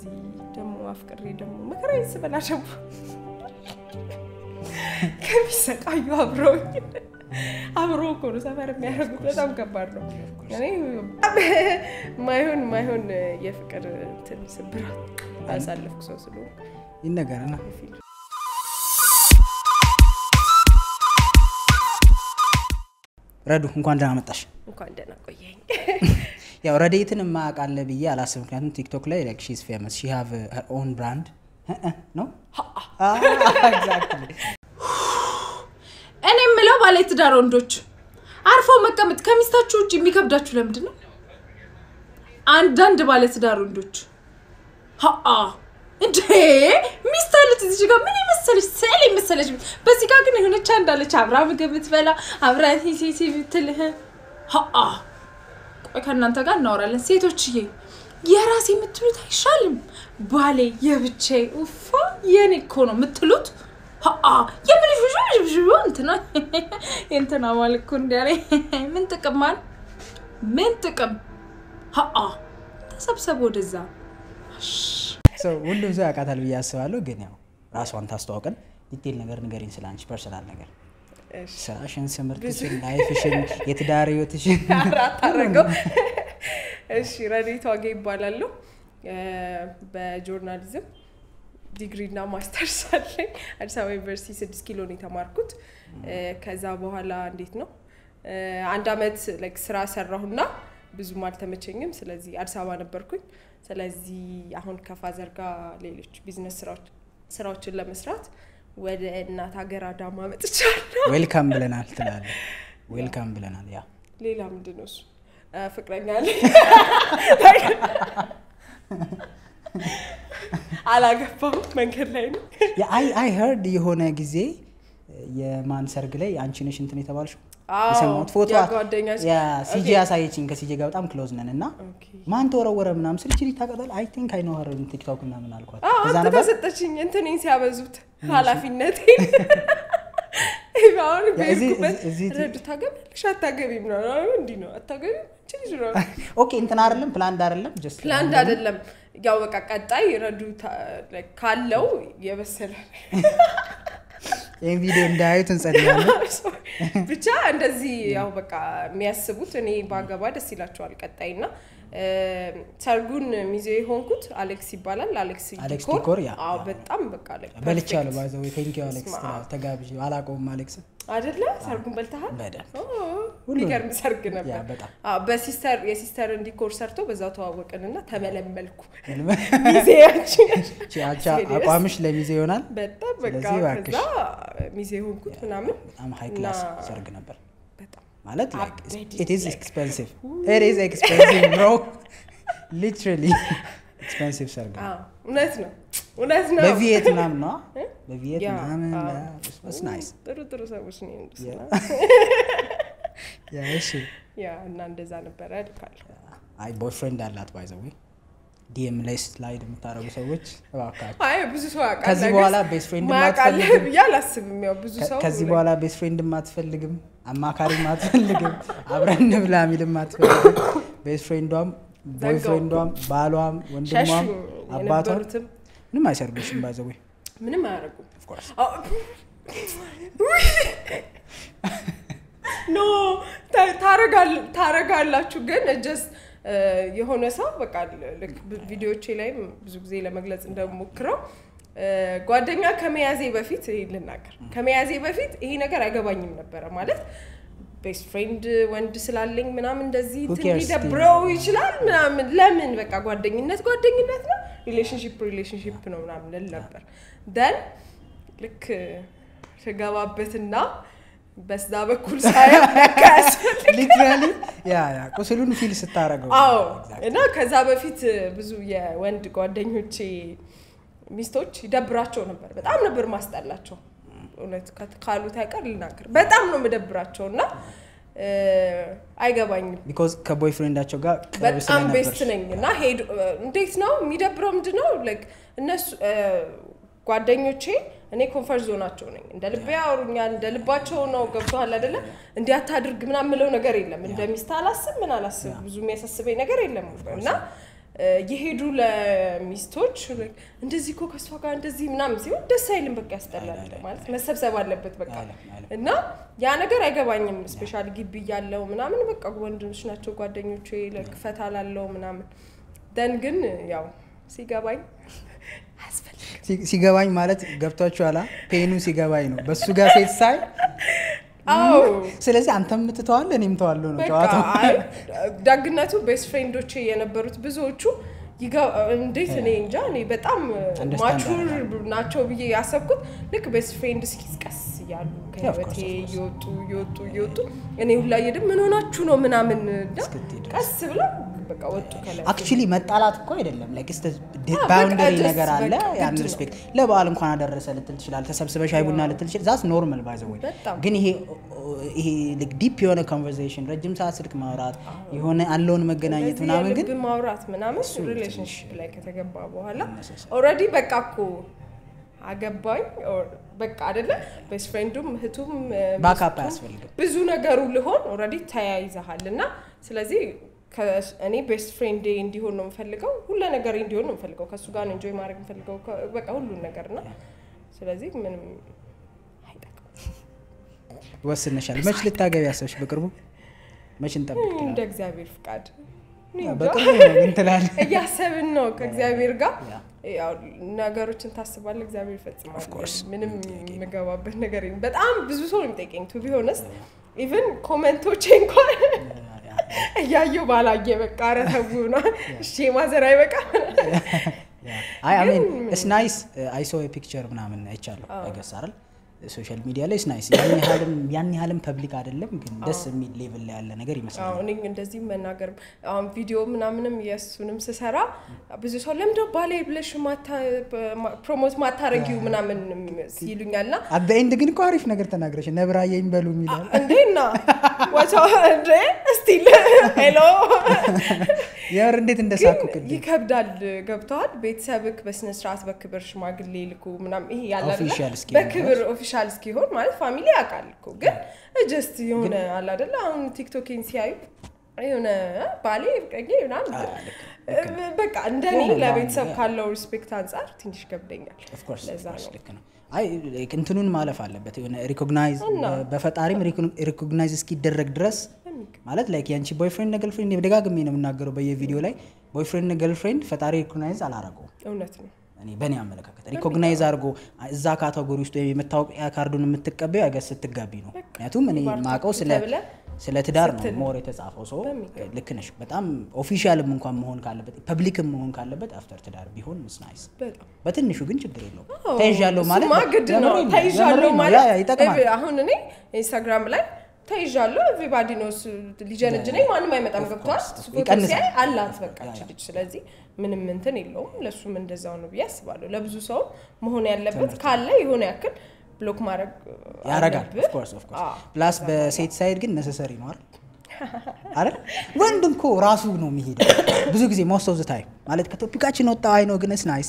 እንደዚህ ደግሞ አፍቅሬ ደግሞ መከራዬን ስበላ ደግሞ ከሚሰቃዩ አብረውኝ አብሮ እኮ ነው ሰፈር የሚያደርጉት። በጣም ከባድ ነው። እኔ ማይሆን ማይሆን የፍቅር እንትን ስብራት አሳለፍኩ ሰው ስለሆንኩ ይነገርና ረዱ እንኳን ደህና መጣሽ። እንኳን ደህና ቆየኝ። ያው ረዴትን የማያውቃለ ብዬ አላስብ። ምክንያቱም ቲክቶክ ላይ ላይክ ሺዝ ፌመስ ሺ ሃቭ ሄር ኦን ብራንድ ነው። እኔ የምለው ባለትዳር ወንዶች አርፈው መቀመጥ ከሚስታችሁ ውጭ የሚከብዳችሁ ለምንድን ነው? አንዳንድ ባለትዳር ወንዶች ሀአ እንዴ ሚስት አለች እዚህ ጋር ምን የመሰለች ስዕል የመሰለች በዚህ ጋር ግን የሆነች አንዳለች አብራ ምግብ የምትበላ አብራ ሂሲሲ ብትልህ ሀአ ቆይ ከእናንተ ጋር እናወራለን ሴቶችዬ የራሴ የምትሉት አይሻልም ባሌ የብቻዬ ውፋ የኔ እኮ ነው የምትሉት ሀአ የምልሽ ብዥ እንትና የእንትና ማለት እኮ እንዲያለ ምን ጥቅም ማን ምን ጥቅም ሀአ ተሰብሰብ ወደዛ ሰው ሁሉም ሰው ያውቃታል ብዬ አስባለሁ። ግን ያው ራሷን ታስተዋውቀን ዲቴል ነገር ንገሪኝ፣ ስለ አንቺ ፐርሰናል ነገር፣ ስራሽን፣ ትምህርትሽን፣ ላይፍሽን፣ የትዳር ህይወትሽን አራት አረገው። እሺ ረዴት ዋጌ ይባላለሁ። በጆርናሊዝም ዲግሪ እና ማስተርስ አለኝ። አዲስ አበባ ዩኒቨርሲቲ ስድስት ኪሎ ነው የተማርኩት። ከዛ በኋላ እንዴት ነው አንድ አመት ላይክ ስራ ሰራሁና ብዙም አልተመቸኝም። ስለዚህ አዲስ አበባ ነበርኩኝ። ስለዚህ አሁን ከፋዘር ጋር ሌሎች ቢዝነስ ስራዎችን ለመስራት ወደ እናት ሀገር አዳማ መጥቻለሁ። ዌልካም ብለናል ትላለ። ዌልካም ብለናል። ያ ሌላ ምንድን ነው እሱ ፍቅረኛ አለኝ። አላገባም፣ መንገድ ላይ ነው። አይ ሄርድ የሆነ ጊዜ የማን ሰርግ ላይ አንቺ ነሽ እንትን የተባልሽው የሰማሁት ፎቶ ሲጂ ያሳየችኝ። ከሲጂ ጋር በጣም ክሎዝ ነን እና ማን ተወረወረ ምናምን ስል ችሊ ታውቃታለህ? አይ ቲንክ አይ ኖ ሀር ቲክቶክ ምናምን አልኳት። ከዛ አንተ ነበር ተሰጠችኝ እንትኔን ሲያበዙት ኃላፊነቴ አሁን በሄድኩበት እዚህ- ረዱ ታገቢያለሽ አታገቢም ነው እንዲህ ነው አታገቢም አንቺ ልጅ ነው ኦኬ እንትን አይደለም ፕላንድ አይደለም ጀስት ፕላንድ አይደለም። ያው በቃ ቀጣይ ረዱ ታ- like ካለው የበሰለ ይህን ቪዲዮ እንዳያዩት እንጸልያለን። ብቻ እንደዚህ ያው በቃ የሚያስቡት እኔ ባገባ ደስ ይላቸዋል። ቀጣይ እና ሰርጉን ሚዜ የሆንኩት አሌክስ ይባላል። አሌክስ አሌክስ ዲኮር ዲኮር፣ ያ፣ አዎ፣ ያ። በጣም በቃ like በልቻለሁ perfect ባይዘው ቴንኪ አሌክስ ስማ። ትላለህ። ተጋብዤ አላውቀውም አሌክስ አይደለ? ሰርጉን በልተሃል? በደንብ ኦ፣ የሚገርም ሰርግ ያ ነበር። በጣም አዎ፣ በሲስተር የሲስተርን ዲኮር ሰርቶ በዛው ተዋወቅንና ተመለመልኩ ሚዜያችን ቺ አቻ አቋምሽ ለሚዜ ይሆናል። በጣም በቃ ስለዚህ እባክሽ። ከዛ ሚዜ ሆንኩት ምናምን በጣም ሃይ ክላስ እና- ሰርግ ነበር በጣም ማለት አበደ ኢት ኢዝ like- ኤክስፔንሲቭ ኢት ኢዝ ኤክስፔንሲቭ ብሮ ሊትራሊ ኤክስፔንሲቭ ሰርግ ነው። አዎ፣ እውነት ነው እውነት ነው። በቪየት ምናምን ነው በቪየት ያ፣ ምናምን አዎ። ስ ናይስ ጥሩ ጥሩ ሰዎች ነው የሄዱት እና እሺ ያ እና እንደዛ ነበረ ልካለሁ። አይ ቦይፍሬንድ አላት ባይዘዌ ዲኤም ላይ ስላይድ የምታደርጉ ሰዎች እባካችሁ አይ ብዙ ሰው ያውቃል። ከዚህ ነገር በኋላ ቤስት ፍሬንድ ማያውቅ አለ ማትፈልግም ብዬ አላስብም። ያው ብዙ ሰው ከዚህ በኋላ ቤስት ፍሬንድ አትፈልግም፣ አማካሪ አትፈልግም፣ አብረን እንብላ የሚልም አትፈልግም። ቤስት ፍሬንዷም ቦይፍሬንዷም ባሏም ሸሹ ወንድሟም አባቷም የነበሩትም ምንም አይሰርጉሽም ባይዘዌ ምንም አያደርጉም። ኦፍኮርስ አዎ። ኖ ታ- ታረጋል- ታረጋላችሁ ግን ጀስት የሆነ ሰው በቃ ልክ ቪዲዮቼ ላይም ብዙ ጊዜ ለመግለጽ እንደሞክረው ጓደኛ ከመያዜ በፊት ይሄ ልናገር ከመያዜ በፊት ይሄ ነገር አይገባኝም ነበረ ማለት ቤስት ፍሬንድ ወንድ ስላለኝ ምናምን እንደዚህ Who እንትን cares ሊደብረው ይችላል ምናምን ለምን በቃ ጓደኝነት ጓደኝነት ነው ሪሌሽንሽፕ ሪሌሽንሽፕ ነው ምናምን ልል ነበር ደን ልክ ስገባበትና በዛ በኩል ሳየው ለካ ያስፈልጋል። ሊትራሊ ያ ያ ቁስሉን ፊል ስታረገው አዎ እና ከዛ በፊት ብዙ የወንድ ጓደኞቼ ሚስቶች ይደብራቸው ነበር። በጣም ነበር ማስጠላቸው። እውነት ከት- ካሉት አይቀር ልናገር በጣም ነው የምደብራቸው እና እ፣ አይገባኝም። ቢኮዝ ከቦይፍሬንዳቸው ጋር ቅርብ በጣም ስለነበር ቤስት ነኝ እና ሄዱ እንዴት ነው የሚደብረው? ምንድን ነው like እነሱ እ፣ ጓደኞቼ እኔ ኮንፈርት ዞናቸው ነኝ። እንደ ልቤ ያወሩኛል፣ እንደ ልባቸው ነው። ገብቶሃል አይደለ? እንዲህ አታድርግ ምናምን የምለው ነገር የለም። እንደ ሚስት አላስብ ምን አላስብ ብዙ የሚያሳስበኝ ነገር የለም እና የሄዱ ለሚስቶች እንደዚህ እኮ ከእሷ ጋር እንደዚህ ምናምን ሲሆን ደስ አይልም። በቃ ያስጠላል ማለት መሰብሰብ አለበት በቃ እና ያ ነገር አይገባኝም። ስፔሻሊ ግቢ እያለው ምናምን በቃ ወንድሞች ናቸው ጓደኞቼ ፈታ ላለው ምናምን ደን ግን ያው ሲገባኝ ሲገባኝ ማለት ገብቷችኋላ? ፔኑ ሲገባኝ ነው በሱ ጋር ሴት ሳይ ስለዚህ አንተም ምትተዋል እኔም ተዋለሁ ነው ጨዋታው። ደግነቱ ቤስት ፍሬንዶቼ የነበሩት ብዙዎቹ እንዴት እኔ እንጃ እኔ በጣም ማቹር ናቸው ብዬ ያሰብኩት ልክ ቤስት ፍሬንድ እስኪቀስ እያሉ ከህይወቴ እየወጡ እየወጡ እየወጡ እኔ ሁላ እየድም ምን ሆናችሁ ነው ምናምን ቀስ ብለው በቃ ወጡ ከላይ አክቹሊ መጣላት እኮ አይደለም ላይክ እስተ ባውንደሪ ነገር አለ ያን ሪስፔክት ለበዓል እንኳን አደረሰ ልትል ትችላል ተሰብስበ ሻይ ቡና ልትል ትችል ዛስ ኖርማል ባይ ዘ ወይ ግን ይሄ ይሄ ዲፕ የሆነ ኮንቨርሴሽን ረጅም ሰዓት ስልክ ማውራት የሆነ ያለውን መገናኘት ምናምን ግን ማውራት ምናምን ሪሌሽንሽፕ ላይ ከተገባ በኋላ ኦልሬዲ በቃ እኮ አገባኝ በቃ አይደለ ቤስት ፍሬንዱም እህቱም ባካፕ አያስፈልግም ብዙ ነገሩ ልሆን ኦልሬዲ ተያይዘሃል እና ስለዚህ እኔ ቤስት ፍሬንድ እንዲሆን ነው የምፈልገው ሁሉ ነገር እንዲሆን ነው የምፈልገው ከእሱ ጋር ኢንጆይ ማድረግ የምፈልገው በቃ ሁሉን ነገር እና ስለዚህ ምንም ወስነሻል መች ልታገቢ ያሰብሽ በቅርቡ መች እንጠብቅ እንደ እግዚአብሔር ፍቃድ በቅርቡ ነው እንትላል እያሰብን ነው ከእግዚአብሔር ጋር ነገሮችን ታስባለ እግዚአብሔር ይፈጽማል ምንም የምገባበት ነገር በጣም ብዙ ሰው ነው የሚጠይቀኝ ቱ ቢሆነስ ኢቨን ኮመንቶቼ እንኳን እያየው ባላየ በቃ ኧረ ተው ነው እሺ ማዘር አይበቃ አይ አሜን እስ ናይስ አይ ሶ ፒክቸር ምናምን አይቻለሁ አይገስ አይደል ሶሻል ሚዲያ ላይ ስናይስ ያን ያህልም ፐብሊክ አይደለም፣ ግን ደስ የሚል ሌቭል ላይ ያለ ነገር ይመስላል። እኔ እንደዚህ መናገር አሁን ቪዲዮ ምናምንም የእሱንም ስሰራ ብዙ ሰው ለምደ ባሌ ብለሽ ፕሮሞት ማታረጊው ምናምን ይሉኛል ና አደ ኤንድ ግን እኮ አሪፍ ነገር ተናግረሽ ነብራየኝ በሉ የሚላል እንዴና ወቻ እንዴ ስቲል ሄሎ የምር እንዴት እንደሳኩ ቅድም ይከብዳል። ገብተዋል። ቤተሰብክ በስነስርዓት በክብር ሽማግሌ ልኩ ምናምን ይሄ ያለ በክብር ኦፊሻል እስኪሆን ማለት ፋሚሊ ያውቃል እኮ ግን ጀስት የሆነ አለ አይደለ አሁን ቲክቶኬን ሲያዩ የሆነ ባሌ ፍቅረኛ ምናምን በቃ እንደኔ ለቤተሰብ ካለው ሪስፔክት አንጻር ትንሽ ይከብደኛል። ለዛ ነው አይ እንትኑን ማለፍ አለበት የሆነ ሪኮግናይዝ በፈጣሪም ሪኮግናይዝ እስኪደረግ ድረስ ማለት ላይክ የአንቺ ቦይፍሬንድ ገርልፍሬንድ ደጋግሜ ነው የምናገረው በየቪዲዮ ላይ ቦይፍሬንድ ገርልፍሬንድ ፈጣሪ ሪኮግናይዝ አላረገው እውነት ነው እኔ በእኔ አመለካከት ሪኮግናይዝ አድርጎ እዛ ካቴጎሪ ውስጥ ወይም የመታወቂያ ካርዱን የምትቀበዩ አይገስ ስትጋቢ ነው ምክንያቱም እኔ ማቀው ስለ ስለ ትዳር ነው ሞር የተጻፈው ሰው ልክ ነሽ በጣም ኦፊሻልም እንኳን መሆን ካለበት ፐብሊክም መሆን ካለበት አፍተር ትዳር ቢሆን ምስ ናይስ በትንሹ ግን ችግር የለውም ተይዣለሁ ማለት ግድ ነው ተይዣለሁ ማለት ይጠቅማል አሁን እኔ ኢንስታግራም ላይ ተይዣለሁ ኤቭሪባዲ ነው ሊጀነጅነኝ ማንም አይመጣም ገብቷል ፎቶ ሲያይ አላት በቃ ልጅ ስለዚህ ምንም እንትን የለውም ለእሱም እንደዛው ነው ብዬ አስባለሁ ለብዙ ሰው መሆን ያለበት ካለ የሆነ ያክል ብሎክ ማድረግ ያረጋል ፕላስ በሴት ሳይድ ግን ነሰሰሪ ነው አይደል ወንድ እኮ ራሱ ነው የሚሄደው ብዙ ጊዜ ሞስት ኦፍ ታይም ማለት ከቶፒካችን ወጣ አይ ነው ግንስ ናይስ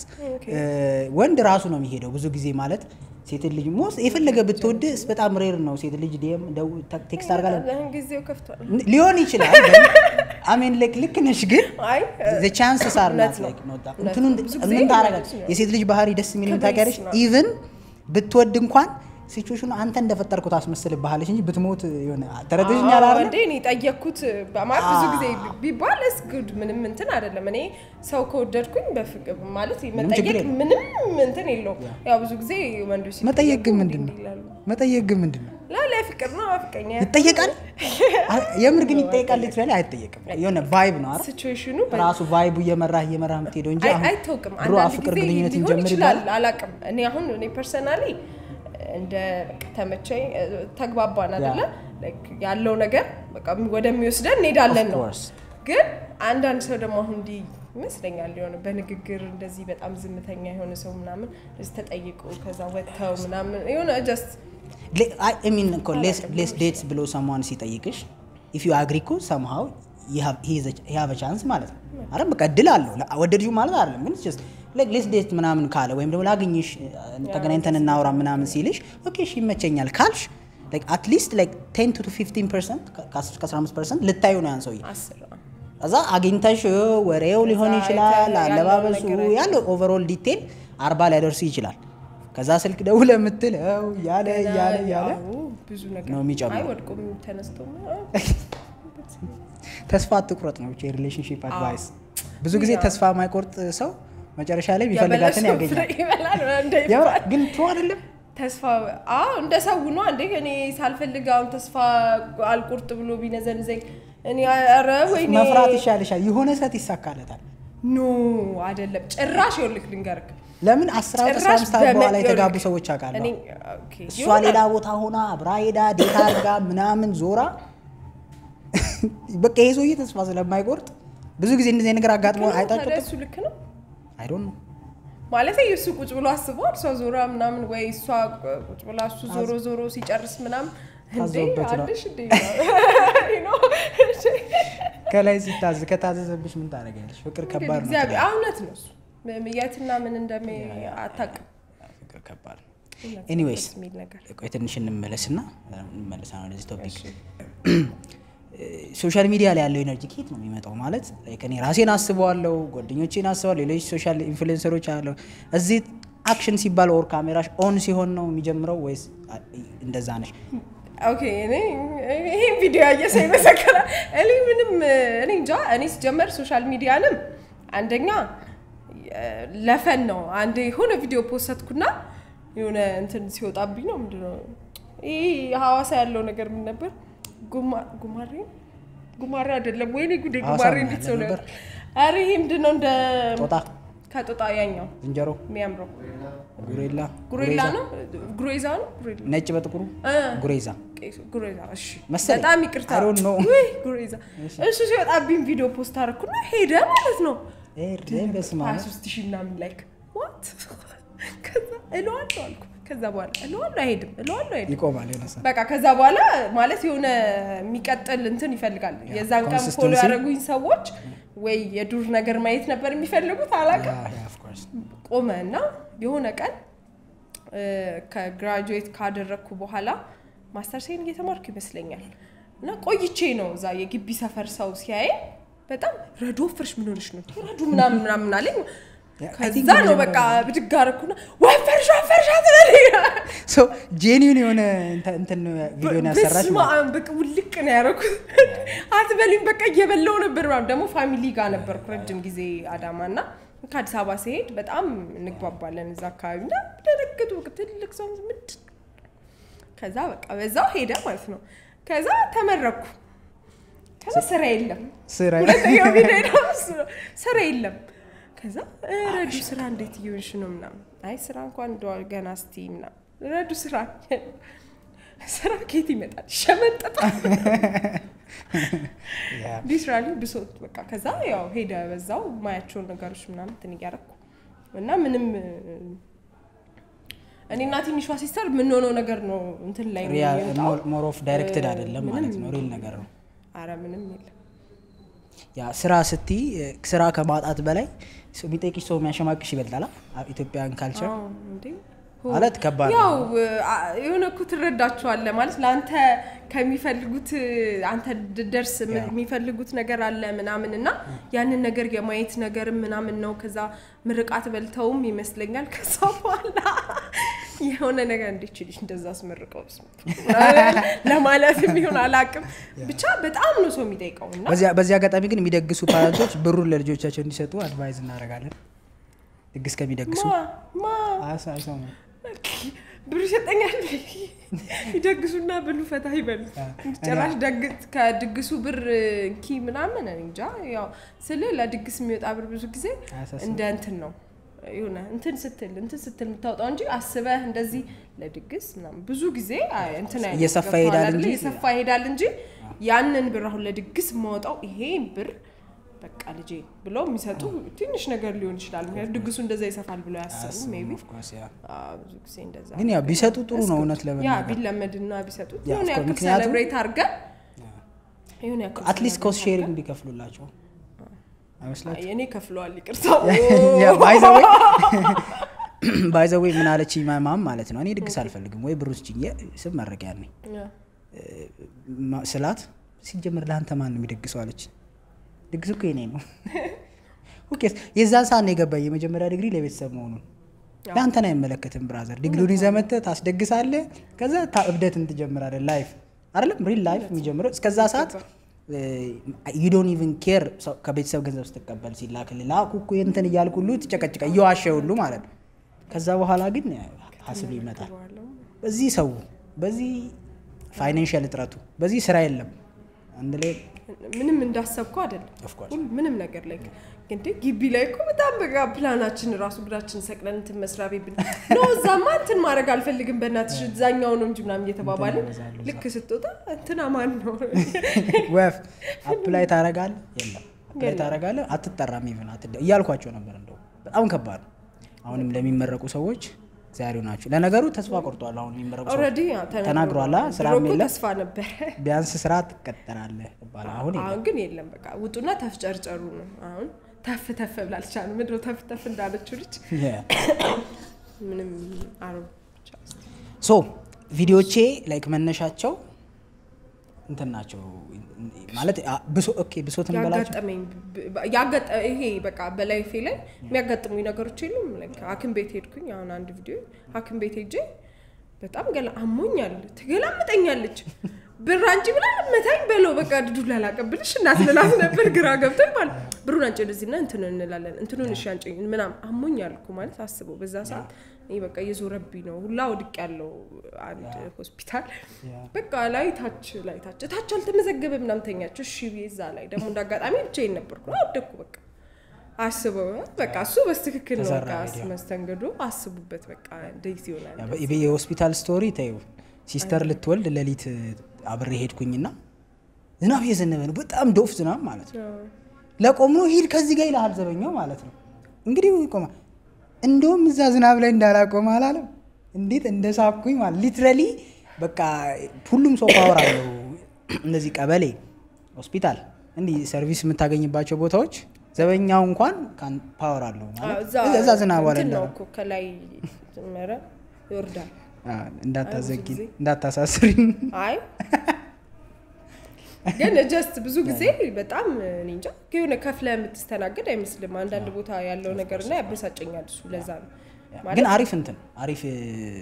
ወንድ ራሱ ነው የሚሄደው ብዙ ጊዜ ማለት ሴት ልጅ ሞስ የፈለገ ብትወድ በጣም ሬር ነው ሴት ልጅ ዲም ቴክስት አርጋ ጊዜው ከፍቷል ሊሆን ይችላል አሜን ላይክ ልክ ነሽ ግን ዘ ቻንስስ አር ናት ላይክ ኖታ እንትኑን ምን ታረጋለች የሴት ልጅ ባህሪ ደስ የሚል ታውቂያለሽ ኢቭን ብትወድ እንኳን ሲቹዌሽኑ አንተ እንደፈጠርከው ታስመስልብሃለች እንጂ ብትሞት የሆነ ተረድተሽኛል አይደል? እንዴ እኔ ጠየቅኩት ማለት ብዙ ጊዜ ቢባል እስ ጉድ ምንም እንትን አይደለም። እኔ ሰው ከወደድኩኝ በፍቅር ማለት መጠየቅ ምንም እንትን የለውም። ያው ብዙ ጊዜ ወንዶች መጠየቅ ግን ምንድን ነው? መጠየቅ ግን ምንድን ነው? ላላ ፍቅር ነው ፍቅረኛ ይጠየቃል። የምር ግን ይጠየቃል። ሊትራሊ አይጠየቅም። የሆነ ቫይብ ነው አይደል? ሲቹዌሽኑ ራሱ ቫይቡ እየመራህ እየመራህ የምትሄደው እንጂ አሁን አይታወቅም። ድሮ አንዳንድ ፍቅር ጊዜ ግንኙነት ሊሆን እንጀምር ይችላል። ይላል አላቅም። እኔ አሁን እኔ ፐርሰናሊ እንደ በቃ ተመቸኝ ተግባባን አይደለ Like ያለው ነገር በቃ ወደሚወስደን እንሄዳለን ነው። course. ግን አንዳንድ ሰው ደግሞ አሁን እንዲህ ይመስለኛል የሆነ በንግግር እንደዚህ በጣም ዝምተኛ የሆነ ሰው ምናምን እንደዚህ ተጠይቆ ከዛ ወጥተው ምናምን የሆነ ጀስት ሚን እኮ ሌስ ዴትስ ብሎ ሰሟን ሲጠይቅሽ ኢፍ ዩ አግሪ እኮ ሰምሃው ሃቭ ቻንስ ማለት ነው አይደል? በቃ እድል አለው ወደድዩ ማለት አይደለም፣ ግን ጀስት ሌስ ዴት ምናምን ካለ ወይም ደግሞ ላግኝሽ ተገናኝተን እናውራ ምናምን ሲልሽ ኦኬ እሺ ይመቸኛል ካልሽ አትሊስት ቴን ቱ ፊፍቲን ፐርሰንት ከ15 ፐርሰንት ልታዩ ነው ያን ሰውዬ አስር እዛ አግኝተሽ ወሬው ሊሆን ከዛ ይችላል፣ አይተህ ያለውን አለባበሱ ነገር አይተህ። ያለው ኦቨርኦል ዲቴል አርባ ሊያደርሱ ይችላል። ከዛ ስልክ ደውለ የምትለው እያለ እያለ እያለ አዎ፣ ብዙ ነገር ነው የሚጨምረው። አይ ወድቆም ተነስቶ ተስፋ አትቁረጥ ነው ብቻ የሪሌሽንሽፕ አድቫይስ። ብዙ ጊዜ ያ። ተስፋ የማይቆርጥ ሰው መጨረሻ ላይ የሚፈልጋትን የበለሰው ፍሬ ያገኛል። ይበላል እንደ የምር ይባል። ግን ትሩ አይደለም። ተስፋ አዎ እንደ ሰው ነው እንዴ እኔ ሳልፈልግ አሁን ተስፋ አልቁርጥ ብሎ ቢነዘንዘኝ እኔ ኧረ ወይኔ መፍራት ይሻልሻል። የሆነ ሰት ይሳካለታል። ኖ አይደለም ጭራሽ ይኸውልህ ልንገርህ ለምን አስራ አስራ ጭራሽ አምስት ዓመት በኋላ በመ- የተጋቡ ይኸውልህ፣ ሰዎች አውቃለሁ። እኔ ኦኬ እሷ ይሆናል። ሌላ ቦታ ሆና አብራ ሄዳ ዴታ አድርጋ ምናምን ዞራ በቃ ይሄ ሰውዬ ተስፋ ስለማይቆርጥ ብዙ ጊዜ እንደዚህ አይነት ነገር አጋጥሞ ግን ታዲያ አይጣጭም። እሱ ልክ ነው አይ ዶንት ኖ ማለት እሱ ቁጭ ብሎ አስቧል እሷ ዞራ ምናምን ወይ እሷ ቁጭ ብላ እሱ ዞሮ ዞሮ ሲጨርስ ምናምን እንዴ ታዘውበት ነው። አለሽ እንዴ ነው ከላይ ሲታዝ ከታዘዘብሽ ምን ታደርጊያለሽ? ፍቅር ከባድ ነው። እግዚአብሔር እውነት ነው እሱ የትና ምን እንደሚ አታውቅም ፍቅር ከባድ ነው። እውነት ነው፣ ኤኒዌይስ ደስ የሚል ነገር ቆይ ትንሽ እንመለስና እንመለሳ ነው ወደዚህ ቶፒክ። ሶሻል ሚዲያ ላይ ያለው ኤነርጂ ከየት ነው የሚመጣው? ማለት like እኔ ራሴን አስበዋለሁ፣ ጓደኞቼን አስበዋለሁ፣ ሌሎች ሶሻል ኢንፍሉዌንሰሮች አለው። እዚህ አክሽን ሲባል ኦር ካሜራሽ ኦን ሲሆን ነው የሚጀምረው ወይስ አ- እንደዛ ነሽ? ኦኬ እኔ ይሄን ቪዲዮ ያየ ሰው ይመሰክራል። እኔ ምንም እኔ እንጃ። እኔ ሲጀመር ሶሻል ሚዲያንም አንደኛ ለፈን ነው። አንድ የሆነ ቪዲዮ ፖስትኩና የሆነ እንትን ሲወጣብኝ ነው ምንድነው ይህ ሐዋሳ ያለው ነገር ምን ነበር? ጉማ- ጉማሬ ጉማሬ አይደለም። ወይኔ ጉዴ ሐዋሳ ጉማሬ ምን እንዴት ያለ ሰው ነው? ነበር? ኧረ ይሄ ምንድን ነው እንደ ጦጣ፣ ከጦጣ ያኛው ዝንጀሮ፣ የሚያምረው ጉሬላ፣ ጉሬላ ጉሬዛ፣ ነው ጉሬዛ ነው ጉሬላ ነጭ በጥቁሩ እ ጉሬዛ ቄሱ ጉሬዛ እሺ፣ መሰለኝ። በጣም ይቅርታ I don't know። ውይ ጉሬዛ እሱ ሲወጣብኝ ቪዲዮ ፖስት አደረኩና ሄደ ማለት ነው። ኤር በስመ ሀያ አብ። ሶስት ሺህ ምናምን ላይክ ዋት ከዛ እለዋለሁ አልኩ። ከዛ በኋላ እለዋለሁ አይሄድም፣ እለዋለሁ አይሄድም። ይቆማል የሆነ ሰዓት። በቃ ከዛ በኋላ ማለት የሆነ የሚቀጥል እንትን ይፈልጋል። የዛን ቀን ፎሎ consistency። ያደረጉኝ ሰዎች ወይ የዱር ነገር ማየት ነበር የሚፈልጉት አላውቅም። Yeah, yeah, of course። ቆመ እና የሆነ ቀን እ፣ ከግራጁዌት ካደረግኩ በኋላ ማስተርሴን እየተማርኩ ይመስለኛል እና ቆይቼ ነው እዛ የግቢ ሰፈር ሰው ሲያይ በጣም ረዶ ፍርሽ ምን ሆነሽ ነው ረዱ ምናምን ምናምን አለኝ። I think ከዛ ነው የመጀመሪያው በቃ ብድግ አደረኩና ወፈርሽ ወፈርሽ አትበለኝ ሶ ጄኒውን የሆነ እንተ- እንትን ቪዲዮ ነው ያሰራች በስመ አብ በቃ ውልቅ ነው ያደረኩት። አትበሉኝ በቃ እየበላው ነበር ምናምን። ደግሞ ፋሚሊ ጋር ነበርኩ ረጅም ጊዜ አዳማ እና ከአዲስ አበባ ሲሄድ በጣም እንግባባለን እዛ አካባቢ እና ደነገጡ። በቃ ትልቅ ሰው ምንድን ከዛ በቃ በዛው ሄደ ማለት ነው። ከዛ ተመረኩ። ከዛ ስራ የለም ስራ ሁለተኛው ቪዲዮ ደግሞ እሱ ነው። ስራ የለም። ከዛ እ፣ ረዱ ስራ እንዴት እየሆንሽ ነው ምናምን። አይ ስራ እንኳን እንደዋል ገና እስቲ ምናምን። ረዱ ስራ ስራ ከየት ይመጣል? ይሸመጠጣል። Yeah. ሊትራሊ ብሶት በቃ ከዛ ያው ሄደ በዛው ማያቸውን ነገሮች ምናምን እንትን እያደረኩ እና ምንም እ፣ እኔና ትንሿ ሲስተር የምንሆነው ነገር ነው እንትን ላይ ነው የሚወጣው። ሞር ኦፍ ዳይሬክትድ አይደለም ምንም ማለት ነው፣ ሪል ነገር ነው። አረ ምንም የለም። ያ ስራ ስትይ እ፣ ስራ ከማጣት በላይ ሰው የሚጠይቅሽ ሰው የሚያሸማቅሽ ይበልጣል። አ- ኢትዮጵያን ካልቸር አዎ፣ እንዴ ማለት ከባድ ነው። ያው አ- የሆነ እኮ ትረዳቸዋለህ ማለት ለአንተ ከሚፈልጉት አንተ ድ- ደርስ ም- ያ። የሚፈልጉት ነገር አለ ምናምን እና ያንን ነገር የማየት ነገር ምናምን ነው። ከዛ ምርቃት በልተውም ይመስለኛል። ከዛ በኋላ የሆነ ነገር እንዴት ልጅ እንደዛ አስመርቀው ለማለት የሚሆን አላውቅም። ብቻ በጣም ነው ሰው የሚጠይቀው እና በዚያ በዚህ አጋጣሚ ግን የሚደግሱ ፓረንቶች ብሩን ለልጆቻቸው እንዲሰጡ አድቫይዝ እናደርጋለን። ድግስ ከሚደግሱ ማ ማ አሳ- አይሰሙም። ብሩ ይሰጠኛል ይደግሱና ብሉ ፈታ ይበሉ። ጭራሽ ደግስ ከድግሱ ብር እንኪ ምናምን እኔ እንጃ። ያው ስል ለድግስ የሚወጣ ብር ብዙ ጊዜ አያሳስብም። እንደ እንትን ነው የሆነ እንትን ስትል እንትን ስትል የምታወጣው እንጂ አስበህ እንደዚህ ለድግስ ምናምን ብዙ ጊዜ አይ እንትን አይነት እየሰፋ ገብቶሃል ይሄዳል አይደለ? እንጂ- እየሰፋ ይሄዳል እንጂ ያንን ብር አሁን ለድግስ የማወጣው ይሄ ብር በቃ ልጄ ብለው የሚሰጡ ትንሽ ነገር ሊሆን ይችላል። ምክንያቱም ድግሱ እንደዛ ይሰፋል ብለው ያሰቡ ሜይ ቢ Of course, yeah. ብዙ ጊዜ እንደዛ ግን ያው ቢሰጡ ጥሩ ነው እውነት ያ ለመናገር ቢለመድና ቢሰጡት ያ, የሆነ of course, ያክል ምክንያቱም- ሴሌብሬት አድርገን የሆነ ያክል አትሊስት celebrate ኮስት ሼሪንግ አድርገን- ቢከፍሉላቸው አይመስላችሁም? አይ፣ እኔ ከፍለዋል ይቅርታ ባይዘዌ ምን አለች ማማም ማለት ነው እኔ ድግስ አልፈልግም ወይ ብሩ ስጭኝ የ- ስም መረቂያ ነኝ ያ። ማ- ስላት ሲጀምር ለአንተ ማን ነው የሚደግሰው አለች ድግስ እኮ የኔ ነው ኦኬ የዛን ሰዓት ነው የገባኝ የመጀመሪያ ዲግሪ ለቤተሰብ መሆኑን ለአንተን አይመለከትም ብራዘር ዲግሪውን ይዘህ መጥተህ ታስደግሳለህ ከዛ ታ- እብደትን ትጀምራለህ ላይፍ አይደለም ሪል ላይፍ የሚጀምረው እስከዛ ሰዓት ዩ ዶንት ኢቭን ኬር ከቤተሰብ ገንዘብ ስትቀበል ሲላክልህ ላኩ እኮ እንትን እያልኩ ሁሉ ትጨቀጭቀ እየዋሸ ሁሉ ማለት ነው ከዛ በኋላ ግን ሀስል ይመጣል በዚህ ሰው በዚህ ፋይናንሽል እጥረቱ በዚህ ስራ የለም አንድ ላይ ምንም እንዳሰብኩ አይደለም Of course. ሁሉ ምንም ነገር ላይ እንደ ግቢ ላይ እኮ በጣም በቃ ፕላናችን ራሱ እግራችን ሰቅለን እንትን መስሪያ ቤት ብን ኖ እዛማ እንትን ማድረግ አልፈልግም በእናትሽ እዛኛው ነው እንጂ ምናምን እየተባባልን ያበዛሉ እዛ። ልክ ስትወጣ እንትና ማን ነው ወፍ አፕላይ ታረጋለህ የለም አፕላይ ታረጋለህ አትጠራም ኢቭን አትደ እያልኳቸው ነበር እንደው በጣም ከባድ ነው አሁንም ለሚመረቁ ሰዎች ዛሬው ናቸው ለነገሩ ተስፋ ቆርጧል አሁን የሚመረቁ ሰዎች ኦልሬዲ ተናግሯላ ስራ ድሮ እኮ የለም ተስፋ ነበረ ቢያንስ ስራ ትቀጠራለህ ይባላል አሁን የለም አሁን ግን የለም በቃ ውጡና ተፍጨርጨሩ ነው አሁን ተፍ ተፍ ብላልቻ ነው ምድሮ ተፍ ተፍ እንዳለችው ልጅ Yeah. ምንም አሮ ሶ ቪዲዮቼ ላይክ መነሻቸው እንትን ናቸው ማለት አ- ብሶ ኦኬ ብሶት እንበላቸው ያጋጠመኝ ብ- ብ- ያጋጠ ይሄ በቃ በላይፌ ላይ የሚያጋጥሙኝ ነገሮች የሉም። ላይክ ሐኪም ቤት ሄድኩኝ። አሁን አንድ ቪዲዮ ሐኪም ቤት ሄጄ በጣም ገላ አሞኛል፣ ትገላምጠኛለች ብር አንቺ ብላ መታኝ በለው በቃ ዱላ ላቀብልሽ እናት ልላት ነበር። ግራ ገብቶኝ ማለት ብሩን አንጭ ወደዚህና እንትን እንላለን እንትኑን እሺ አንጭ ምናምን አሞኛል እኮ ማለት አስበው። በዛ ሰዓት እኔ በቃ እየዞረብኝ ነው ሁላ ወድቅ ያለው አንድ ሆስፒታል በቃ ላይ ታች ላይ ታች ታች አልተመዘገበ ምናምን ተኛች። እሺ ብዬ እዛ ላይ ደግሞ እንዳጋጣሚ ብቻዬን ነበርኩ አወደኩ በቃ አስበው በቃ እሱ በስትክክል ነው ተሰራ በቃ ቪዲዮ። መስተንግዶ አስቡበት በቃ እንደዚህ ይሆናል ያ በ- የሆስፒታል ስቶሪ ተይው ሲስተር ልትወልድ ሌሊት አብሬ ሄድኩኝና ዝናብ እየዘነበ ነው በጣም ዶፍ ዝናብ ማለት ነው ለቆም ነው ሂድ ከዚህ ጋር ይልሃል ዘበኛው ማለት ነው እንግዲህ ቆማ እንደውም እዛ ዝናብ ላይ እንዳላቆም አላለም እንዴት እንደሳኩኝ ማለት ሊትራሊ በቃ ሁሉም ሰው ፓወር አለው እነዚህ ቀበሌ ሆስፒታል እንዲህ ሰርቪስ የምታገኝባቸው ቦታዎች ዘበኛው እንኳን ካን- ፓወር አለው ማለት እዛ እዛ ዝናብ ላይ እንትን ነው እንዳላ እኮ ከላይ ጀመረ ይወርዳል እንዳታዘጊ ጊዜ። እንዳታሳስሪ አይ ግን ጀስት ብዙ ጊዜ በጣም እኔ እንጃ የሆነ ከፍለ የምትስተናገድ አይመስልም። አንዳንድ ቦታ ያለው ነገር እና ያበሳጨኛል። እሱ ለዛ ነው ማለት ግን አሪፍ እንትን አሪፍ እ,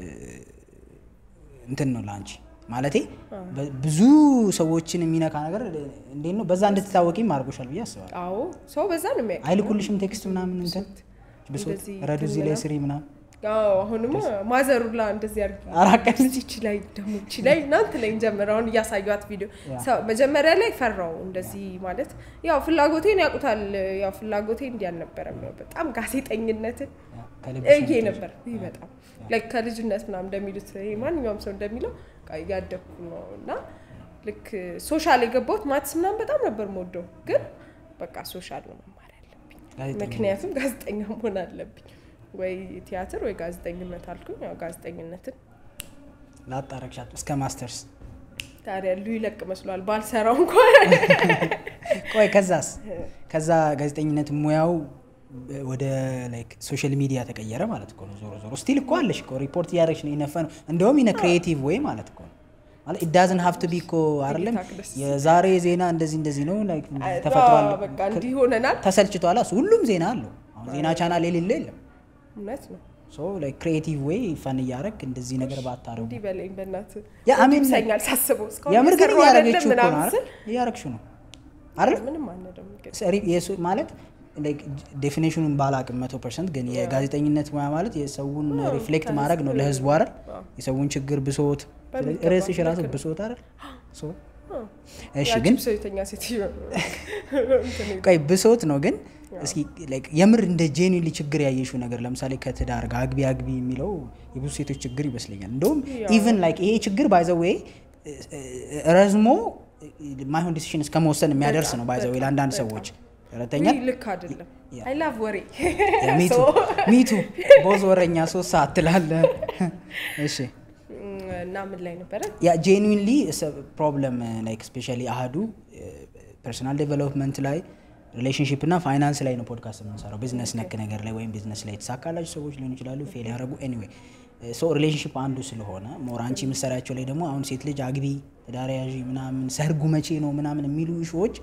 እንትን ነው ለአንቺ ማለቴ በ- ብዙ ሰዎችን የሚነካ ነገር እንዴት ነው በዛ እንድትታወቂም አድርጎሻል ብዬ አስባለሁ አዎ ሰው በዛ ነው የሚያውቅ። አይልኩልሽም ቴክስት ምናምን እንትን ብሶት እንደዚህ ረዱ እዚህ ላይ ስሪ ምናምን አዎ አሁንማ ማዘሩላ እንደዚህ አድርጊ አራት ቀን እዚች ላይ ደግሞ እቺ ላይ እናንት ላይ ጀመረ አሁን እያሳዩት ቪዲዮ ሰው መጀመሪያ ላይ ፈራው እንደዚህ ማለት ያው ፍላጎቴን ያውቁታል። ያው ፍላጎቴ እንዲህ አልነበረም። ያው በጣም ጋዜጠኝነትን ከልብሽ እዬ ነበር ይህ በጣም ላይክ ከልጅነት ምናምን እንደሚሉት ይሄ ማንኛውም ሰው እንደሚለው በቃ እያደግኩ ነው እና ልክ ሶሻል የገባሁት ማትስ ምናምን በጣም ነበር የምወደው፣ ግን በቃ ሶሻል ነው መማር ያለብኝ ጋዜጠኝነት። ምክንያቱም ጋዜጠኛ መሆን አለብኝ ወይ ቲያትር ወይ ጋዜጠኝነት አልኩኝ። ያው ጋዜጠኝነትን ላጣረግሻት እስከ ማስተርስ ታዲያ ሉ ይለቅ መስሏል ባልሰራው እንኳን ቆይ ከዛስ ከዛ ጋዜጠኝነት ሙያው ወደ ላይክ ሶሻል ሚዲያ ተቀየረ ማለት እኮ ነው ዞሮ ዞሮ ስቲል እኮ አለሽ እኮ ሪፖርት እያደረግሽ ነው ይነፈ ነው እንደውም ኢነ ክሪኤቲቭ ወይ ማለት እኮ ነው ማለት ኢዳዝን ሀቭ ቱ ቢ እኮ አይደለም እይታ ደስ የዛሬ ዜና እንደዚህ እንደዚህ ነው ላይክ ተፈጥሯል አዎ፣ በቃ እንዲህ ሆነናል። ተሰልችቷል እሱ ሁሉም ዜና አለው አሁን ዜና ቻናል የሌለ የለም እውነት ነው። ሶ ላይክ ክሪኤቲቭ ወይ ፈን እያደረግ እንደዚህ ነገር ባታረጉ እንዲህ በለኝ በእናት ያ አሜን ይብሰኛል ሳስበው እስካሁን የምር ግን የሰራው አይደለም እያደረገችው እኮ ነው ምናምን አይደል? ስል እያደረግሽው ነው አይደል ምንም አነደም ግን ሰሪ- የሱ- ማለት ዴፊኔሽኑን ባላቅም መቶ ፐርሰንት ግን የጋዜጠኝነት ሙያ ማለት የሰውን ሪፍሌክት ማድረግ ነው ለህዝቡ አይደል የሰውን ችግር ብሶት ስለዚህ በሚገባ ርዕስሽ ራሱ ልክ ነው። ብሶት አይደል ሶ እሺ ያቺ ግን ብሶተኛ ሴትዮ እንትን ቆይ ብሶት ነው ግን እስኪ like የምር እንደ ጄኒሊ ችግር ያየሽው ነገር ለምሳሌ ከትዳር ጋር አግቢ አግቢ የሚለው የብዙ ሴቶች ችግር ይመስለኛል እንደውም ኢቨን ላይክ ይሄ ችግር ባይዘዌ ረዝሞ ማይሆን ዲሲሽን እስከ መወሰን የሚያደርስ ነው ባይዘዌ ለአንዳንድ ሰዎች ረተኛል ውይ፣ ልክ አይደለም። አይ ላቭ ወሬ ሚቱ So- ሚቱ ቦዝ ወረኛ ሶስት ሰዓት ትላለ እሺ እና ምን ላይ ነበረ? ያ ጄኑዊንሊ ፕሮብለም ላይክ ስፔሻሊ አህዱ ፐርሰናል ዴቨሎፕመንት ላይ ሪሌሽንሽፕ እና ፋይናንስ ላይ ነው ፖድካስት የምንሰራው ቢዝነስ ነክ ነገር ላይ ወይም ቢዝነስ ላይ የተሳካላቸው ሰዎች ሊሆኑ ይችላሉ ፌል ያደረጉ ኤኒዌይ ሰው ሪሌሽንሽፕ አንዱ ስለሆነ ሞር አንቺ የምትሰሪያቸው ላይ ደግሞ አሁን ሴት ልጅ አግቢ ትዳር ያዢ ምናምን ሰርጉ መቼ ነው ምናምን የሚሉ ሾዎች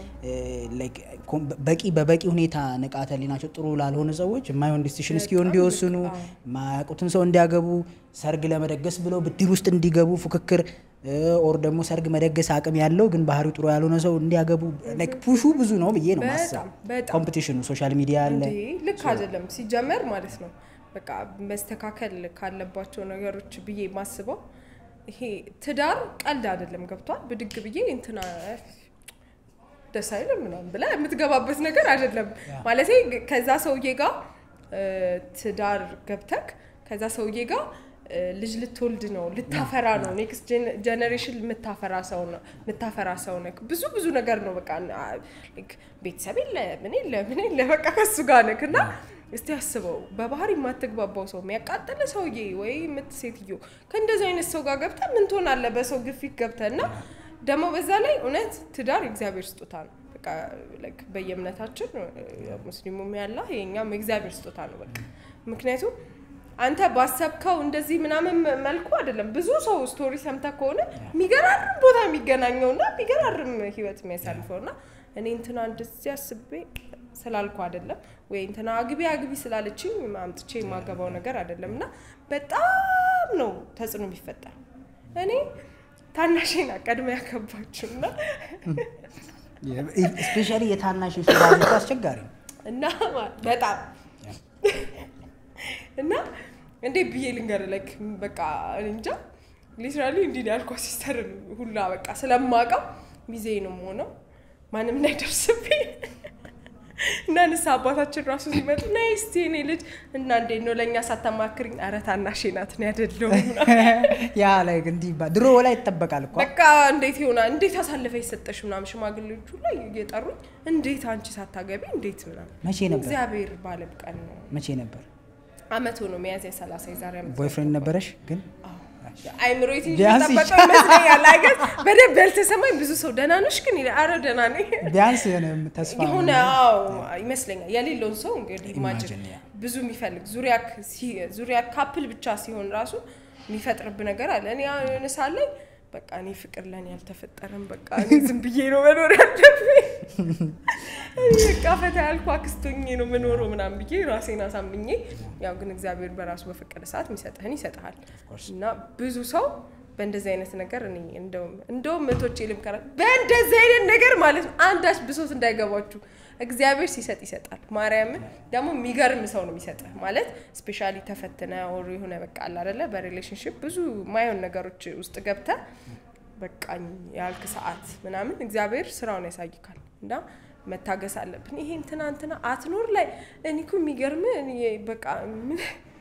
በቂ በበቂ ሁኔታ ንቃተ ህሊናቸው ጥሩ ላልሆነ ሰዎች የማይሆን ዲሲሽን እስኪሆን እንዲወስኑ የማያውቁትን ሰው እንዲያገቡ ሰርግ ለመደገስ ብለው ብድር ውስጥ እንዲገቡ ፉክክር ኦር ደግሞ ሰርግ መደገስ አቅም ያለው ግን ባህሪው ጥሩ ያልሆነ ሰው እንዲያገቡ ፑሹ ብዙ ነው ብዬ ነው ማሰብ። ኮምፒቲሽኑ ሶሻል ሚዲያ አለ። ልክ አይደለም ሲጀመር ማለት ነው። በቃ መስተካከል ካለባቸው ነገሮች ብዬ ማስበው ይሄ ትዳር ቀልድ አይደለም። ገብቷል። ብድግ ብዬ እንትና ደስ አይልም ምናምን ብላ የምትገባበት ነገር አይደለም። ማለት ከዛ ሰውዬ ጋር ትዳር ገብተክ ከዛ ሰውዬ ጋር ልጅ ልትወልድ ነው፣ ልታፈራ ነው። ኔክስት ጀኔሬሽን የምታፈራ ሰው ነው የምታፈራ ሰው ነክ ብዙ ብዙ ነገር ነው። በቃ ቤተሰብ የለ ምን የለ ምን የለ በቃ ከሱ ጋር ነክ እና እስቲ አስበው በባህሪ የማትግባባው ሰው የሚያቃጥል ሰውዬ ወይ ምት ሴትዮ ከእንደዚህ አይነት ሰው ጋር ገብተ ምን ትሆናለህ? በሰው ግፊት ገብተ እና ደግሞ በዛ ላይ እውነት ትዳር የእግዚአብሔር ስጦታ ነው። በቃ በየእምነታችን ሙስሊሙም ያለ የኛም የእግዚአብሔር ስጦታ ነው። በቃ ምክንያቱም አንተ ባሰብከው እንደዚህ ምናምን መልኩ አይደለም። ብዙ ሰው ስቶሪ ሰምተ ከሆነ የሚገራርም ቦታ የሚገናኘው እና የሚገራርም ህይወት የሚያሳልፈው እና እኔ እንትና እንደዚህ አስቤ ስላልኩ አይደለም ወይ እንትና አግቢ አግቢ ስላለችኝ አምጥቼ የማገባው ነገር አይደለም እና በጣም ነው ተጽዕኖ የሚፈጠር። እኔ ታናሽና ቀድሜ ያገባችው እና ስፔሻሊ የታናሽ ሱራጅ አስቸጋሪ ነው እና በጣም እና እንዴት ብዬ ልንገር ላይክ በቃ እንጃ ሊትራሊ እንዲህ ያልኳ ሲስተር ሁላ በቃ ስለማውቀው ሚዜ ነው የምሆነው ማንም እንዳይደርስብኝ እና ንስሐ አባታችን ራሱ ሲመጡ ነይ እስቲ እኔ ልጅ እና እንዴት ነው ለእኛ ሳታማክርኝ፣ ኧረ ታናሼ ናት እኔ አይደለሁም ያ ላይ እንዲህ ድሮ ላይ ይጠበቃል እኮ በቃ እንዴት ይሆናል እንዴት አሳልፈ የሰጠሽ ምናምን ሽማግሌዎቹ ላይ እየጠሩኝ እንዴት አንቺ ሳታገቢ እንዴት ምናምን መቼ ነበር እግዚአብሔር ባለብቀን ነው መቼ ነበር አመት ሆኖ ሚያዝያ ሰላሳ የዛሬ አመት ቦይፍሬንድ ነበረሽ ግን አይምሮ ትንሽ ቢያንስ ጠበቀው ይመስለኛል። አይገት በደንብ ያልተሰማኝ ብዙ ሰው ደህና ነሽ ግን ይላል። ኧረ ደህና ነኝ ቢያንስ የሆነ ተስፋ የሆነ አዎ ይመስለኛል። የሌለውን ሰው እንግዲህ ኢማጅን Imagine, yeah. ብዙ የሚፈልግ ዙሪያ ዙሪያ ካፕል ብቻ ሲሆን ራሱ የሚፈጥርብ ነገር አለ። እኔ አሁን የሆነ ሰዓት ላይ በቃ እኔ ፍቅር ለእኔ አልተፈጠረም፣ በቃ እኔ ዝም ብዬ ነው መኖር ያለብኝ፣ እኔ በቃ ፈታ ያልኩ አክስቶኜ ነው መኖረው ምናምን ብዬ ራሴን አሳምኜ፣ ያው ግን እግዚአብሔር በራሱ በፈቀደ ሰዓት የሚሰጥህን ይሰጥሃል እና ብዙ ሰው በእንደዚህ አይነት ነገር እኔ እንደውም እንደውም እህቶቼ ልምከራ በእንደዚህ አይነት ነገር ማለት ነው አንዳች ብሶት እንዳይገባችሁ እግዚአብሔር ሲሰጥ ይሰጣል። ማርያምን ደግሞ የሚገርም ሰው ነው የሚሰጥህ ማለት ስፔሻሊ ተፈትነ ወሩ የሆነ በቃ አለ አይደለ በሪሌሽንሽፕ ብዙ ማየውን ነገሮች ውስጥ ገብተ በቃኝ ያልክ ሰዓት ምናምን እግዚአብሔር ስራውን ያሳይካል እና መታገስ አለብን። ይሄ እንትና እንትና አትኖር ላይ እኔ እኮ የሚገርም በቃ ምን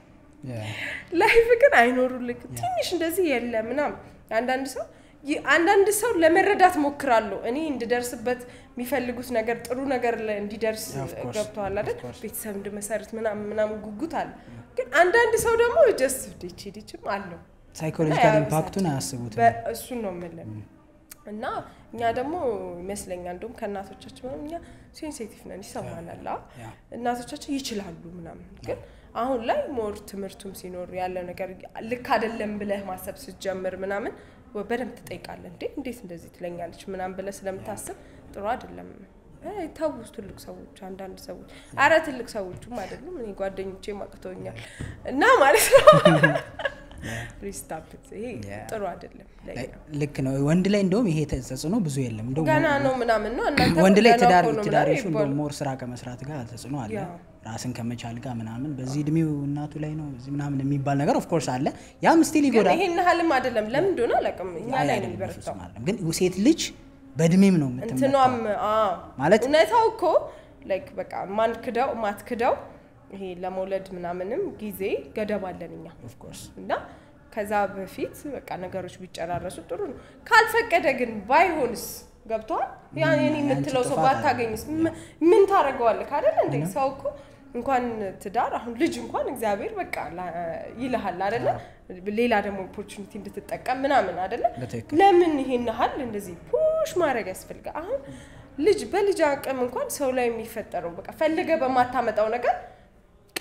ላይፍ ግን አይኖሩልክ ትንሽ እንደዚህ የለ ምናምን አንዳንድ ሰው አንዳንድ ሰው ለመረዳት ሞክራለሁ እኔ እንድደርስበት የሚፈልጉት ነገር ጥሩ ነገር ላይ እንዲደርስ ገብተዋል አይደል ቤተሰብ እንድመሰርት ምናምን ምናምን ጉጉት አለ ግን አንዳንድ ሰው ደግሞ ጀስ ዲች ዲችም አለው ሳይኮሎጂካል ኢምፓክቱን አያስቡት እሱን ነው የምልህ እና እኛ ደግሞ ይመስለኛል እንደውም ከእናቶቻችን ምናምን እኛ ሴንሲቲቭ ነን ይሰማናል እናቶቻችን ይችላሉ ምናምን ግን አሁን ላይ ሞር ትምህርቱም ሲኖር ያለው ነገር ልክ አይደለም ብለህ ማሰብ ስትጀምር ምናምን በደንብ ትጠይቃለህ። እንዴ እንዴት እንደዚህ ትለኛለች ምናምን ብለህ ስለምታስብ ጥሩ አይደለም። ተው ትልቅ ሰዎች፣ አንዳንድ ሰዎች አረ ትልቅ ሰዎቹም አይደሉም እኔ ጓደኞቼ ማቅተውኛል እና ማለት ነው ሪስታፕት ይሄ ጥሩ አይደለም። ልክ ነው። ወንድ ላይ እንደውም ይሄ ተጽዕኖ ብዙ የለም። እንደውም ገና ነው ምናምን ነው እናንተ ወንድ ላይ ገና ትዳር እኮ ነው ትዳር ምናምን ሹ ይባላል። ሞር ስራ ከመስራት ጋር ተጽዕኖ አለ። ያ። ራስን ከመቻል ጋር ምናምን በዚህ እድሜው እናቱ ላይ ነው እዚህ ምናምን የሚባል ነገር ኦፍኮርስ አለ። ያም ስቲል ግን ይጎዳል። ይሄን ያህልም አይደለም። ለምን እንደሆነ አላውቅም። እኛ አይ ላይ ነው አይደለም፣ የሚበረታው። በፍጹም አይደለም። ግን ሴት ልጅ በእድሜም ነው የምትመጣው። እንትኗም አዎ፣ ማለት- እውነታው እኮ ላይክ በቃ ማን ክደው ማትክደው ይሄ ለመውለድ ምናምንም ጊዜ ገደብ አለን እኛ ኦፍኮርስ እና ከዛ በፊት በቃ ነገሮች ቢጨራረሱ ጥሩ ነው። ካልፈቀደ ግን ባይሆንስ ገብተዋል። ያ የኔ ያንቺ የምትለው ሰው ጥፋት ባታገኝስ ም- ምን ታደርገዋለህ? ካደለ እንደ ሰው እኮ እንኳን ትዳር አሁን ልጅ እንኳን እግዚአብሔር በቃ ላ- ይልሃል አደለ? ሌላ ደግሞ ኦፖርቹኒቲ እንድትጠቀም ምናምን አደለ? በትክክል ለምን ይሄን ያህል እንደዚህ ፑሽ ማድረግ ያስፈልጋል? አሁን ልጅ በልጅ አቅም እንኳን ሰው ላይ የሚፈጠረው በቃ ፈልገ በማታመጣው ነገር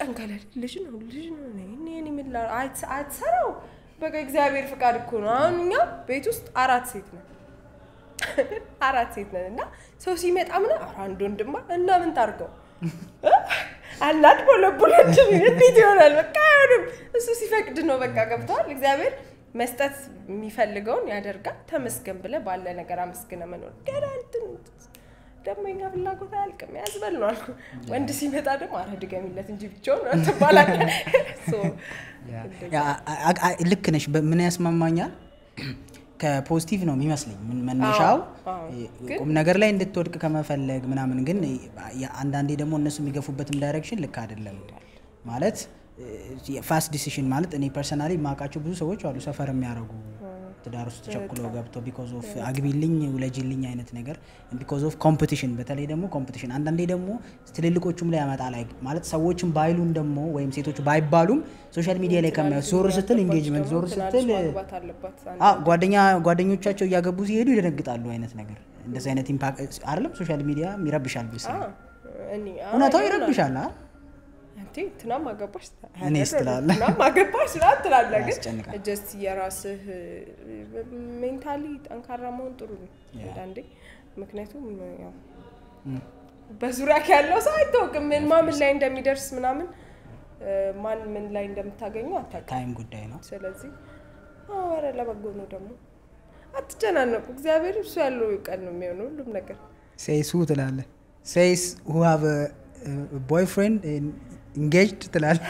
ቀን ከሌሊት ልጅ ነው ልጅ ነው እኔ እኔ ምን ላ አት- አትሰራው በቃ እግዚአብሔር ፍቃድ እኮ ነው። አሁን እኛ ቤት ውስጥ አራት ሴት ነን አራት ሴት ነን እና ሰው ሲመጣ ምና ኧረ አንድ ወንድማ እና ምን ታርገው አናድ ቦለቦለችን እንዴት ይሆናል? በቃ አይሆንም። እሱ ሲፈቅድ ነው። በቃ ገብተዋል። እግዚአብሔር መስጠት የሚፈልገውን ያደርጋል። ተመስገን ብለህ ባለ ነገር አመስግነ መኖር ገና እንትን ደግሞ የኛ ፍላጎት አያልቅም ያዝበል ነው አልኩ። ወንድ ሲመጣ ደግሞ አረ ድገሚለት እንጂ ብቻውን ትባላለህ። ሶ ያ፣ አ- አ- ልክ ነሽ። በ- ምን ያስማማኛል ከፖዚቲቭ ነው የሚመስለኝ ምን- መነሻው አዎ። እ- ቁም ነገር ላይ እንድትወድቅ ከመፈለግ ምናምን፣ ግን የ- አንዳንዴ ደግሞ እነሱ የሚገፉበትም ዳይሬክሽን ልክ አይደለም ማለት ፋስት ዲሲሽን ማለት እኔ ፐርሰናሊ የማውቃቸው ብዙ ሰዎች አሉ ሰፈር የሚያደርጉ ትዳር ውስጥ ቸኩለው ገብተው ቢኮዝ ኦፍ አግቢልኝ ውለጅልኝ አይነት ነገር ቢኮዝ ኦፍ ኮምፒቲሽን፣ በተለይ ደግሞ ኮምፒቲሽን አንዳንዴ ደግሞ ትልልቆቹም ላይ ያመጣል። አይ- ማለት ሰዎችም ባይሉን ደግሞ ወይም ሴቶቹ ባይባሉም ሶሻል ሚዲያ ላይ ከሚያ ዞር ስትል ኢንጌጅመንት ዞር ስትል ማግባት አለባት አ ጓደኛ ጓደኞቻቸው እያገቡ ሲሄዱ ይደነግጣሉ አይነት ነገር እንደዚህ አይነት ኢምፓክት አይደለም ሶሻል ሚዲያ ይረብሻል ብስ እኔ እውነታው ይረብሻል አ አንቴ ትናም አገባሽ እኔስ ትላለህ። ትናም አገባሽ ስላት ትላለህ። ግን ያስጨንቃል። ጀስት የራስህ ሜንታሊ ጠንካራ መሆን ጥሩ ነው አንዳንዴ። ምክንያቱም ያው በዙሪያ ያለው ሰው አይታወቅም ምን ማምን ላይ እንደሚደርስ ምናምን እ፣ ማን ምን ላይ እንደምታገኘው አታውቅም። ታይም ጉዳይ ነው። ስለዚህ አዎ፣ ኧረ ለበጎ ነው ደግሞ አትጨናነቁ። እግዚአብሔር እሱ ያለው ቀን ነው የሚሆነው ሁሉም ነገር ሴይስ ሁ ትላለህ። ሴይስ ሁ ሃቭ ቦይፍሬንድ ኢንጌጅድ ትላለህ።